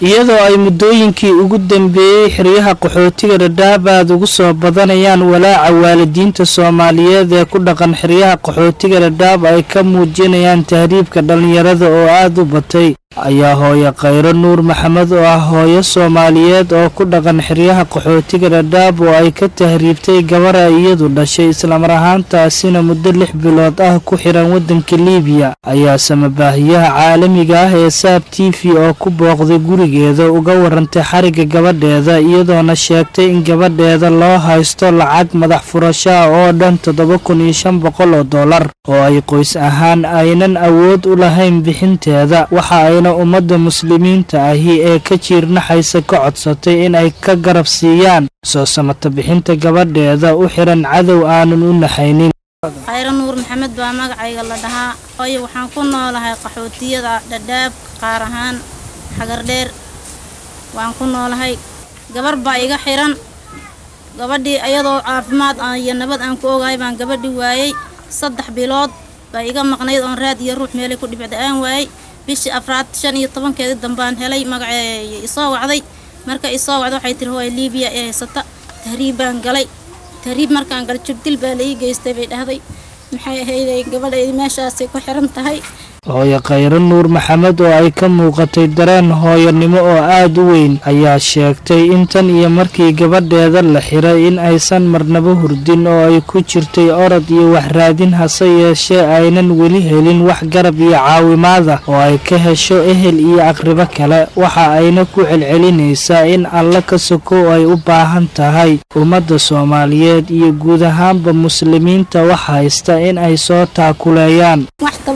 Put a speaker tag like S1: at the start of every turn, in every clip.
S1: iyadoo ay muddooyinkii ugu dambeeyey xeryaha qaxootiga dhadhaab aad ugu soo badanayaan walaaca waalidiinta soomaaliyeed ee ku dhaqan xeryaha qaxootiga dhadhaab ay ka muujinayaan tahriibka dhallinyarada oo aad u batay ayaa hooyo khayro nuur maxamed oo ah hooyo soomaaliyeed oo ku dhaqan xeryaha qaxootiga dhadhaab oo ay ka tahriibtay gabar ay iyadu dhashay islamar ahaantaasina muddo lix bilood ah ku xiran waddanka liibiya ayaa samabaahiyaha caalamiga ah ee saab t v oo ku booqday gurigeeda uga warantay xarigga gabadheeda iyadoona sheegtay in gabadheeda loo haysto lacag madax furashaa oo dhan toddoba kun iyo shan boqol oo dollar oo ay qoys ahaan aynan awood u lahayn bixinteeda waxa ay ummadda muslimiinta ahi ee ka jiirnaxaysa ka codsatay in ay ka garab siiyaan soo samata bixinta gabadheeda u xiran cadow aanan u naxaynin
S2: khayro nuur maxamed baa magacayga la dhahaa hooyo waxaan ku noolahay qaxootiyada dhadhaab qaar ahaan xagardheer waan ku noolahay gabar baa iga xiran gabadhii iyadoo caafimaad iyo nabad aan ku ogahay baan gabadhii waayey saddex bilood baa iga maqnayd oon raad iyo ruux meelay ku dhibicda aan waayey bishii afraad shan iyo tobankeedii dambaan helay magaceey isoo wacday marka isoo wacda waxay tiri hooy liibiya ee haysata tahriib baan galay tahriib markaan galay jubdil baa la ii geystay bay dhahday maxay ahayday gabadha meeshaasay ku xiran tahay
S1: hooyo khayro nuur maxamed oo ay ka muuqatay dareen hooyonimo oo aad u weyn ayaa sheegtay in tan iyo markii gabadheeda la xiray in aysan marnaba hurdin oo ay ku jirtay orod iyo waxraadin hase yeeshee aynan weli helin wax garab iyo caawimaada oo ay ka hesho ehel iyo aqribo kale waxa ayna ku celcelinaysaa in alle ka sokow ay u baahan tahay ummadda soomaaliyeed iyo guud ahaanba muslimiinta wax haysta in ay soo taakuleeyaan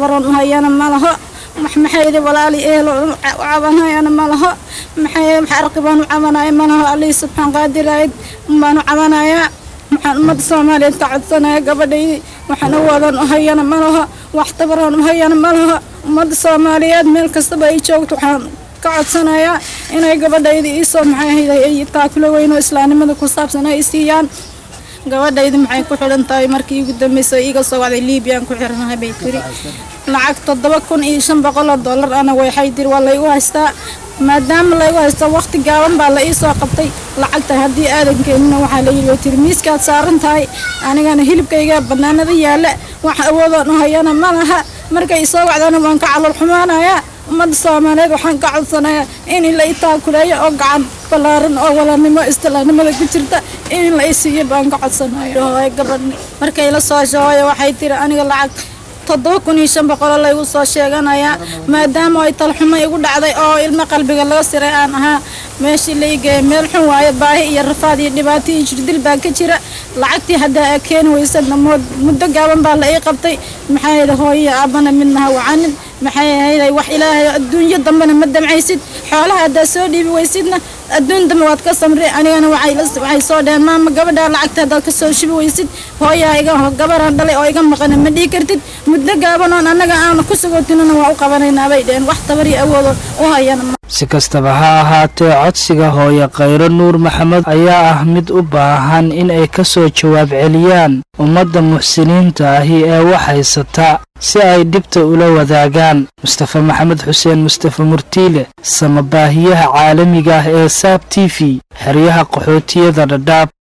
S2: malaho maxaydi walaali eelo u cabanayana malaho maxay arqibaan u cabanaya malaho alii subxaan qaadirayd baan u cabanayaa waxaan ummadda soomaaliyeed ka codsanaya gabadhaydii waxaan u wadan u hayana malaho wax tabaroon u hayana malaho ummadda soomaaliyeed meel kastaba ay joogto waxaan ka codsanayaa inay gabadhaydii iisoo maxay ahayday ay taakulo weyn oo islaamnimada ku saabsan ay siiyaan gabadhaydi maxay ku xidhan tahay markii ugu dambeysay iga soo wacday liibiyaan ku xiranahay bay tiri lacag toddoba kun iyo shan boqol oo dollar ana waxay tiri waa laygu haystaa maadaama laygu haysto waqti gaaban baa la ii soo qabtay lacagta haddii aadan keenina waxaa la yidhi way tiri miiskaad saaran tahay anigana hilibkayga bannaanada yaalla wax awoodoon u hayana ma laha markay isoo wacdana waan ka calool xumaanayaa ummadda soomaaliyeed waxaan ka codsanayaa in la i taakuleeyo oo gacan balaaran oo walaalnimo istilaanimada ku jirta in la i siiyo baan ka codsanayo hooyo gabadh markay la soo shahooyo waxay tiri aniga lacag toddoba kun iyo shan boqolo laygu soo sheeganayaa maadaama ay talxumo igu dhacday oo ilmo qalbiga laga siray aan ahaa meeshii la ii geeya meel xun waayo baahi iyo rafaad iyo dhibaato iyo jirdil baa ka jira lacagtii haddaa aa keeni weysadna muddo gaaban baa la ii qabtay maxay ahayd hooyo aabana midnaha wacanin maxay ahayday wax ilaahay adduunyo dambena ma damcaysid xoolaha haddaa soo dhiibi weysidna adduun dambe waad ka samri anigana waxay soo dheheen maama gabadhaa lacagta haddaad ka soo shubi weysid hooyaa iga gabaraan dhalay oo iga maqana ma dhihi kartid muddo gaabanoon annaga aanu ku sugootinana waa u qabanaynaa bay dheheen wax tabar iyo awoodo u hayana
S1: si kastaba ha ahaatee codsiga hooyo khayro nuur maxamed ayaa ah mid u baahan in ay ka soo jawaab celiyaan ummadda muxsiniinta ahi ee wax haysata si ay dhibta ula wadaagaan mustafa maxamed xuseen mustafa murtiile samabaahiyaha caalamiga ah ee saab t v xeryaha qaxootiyada dhadhaab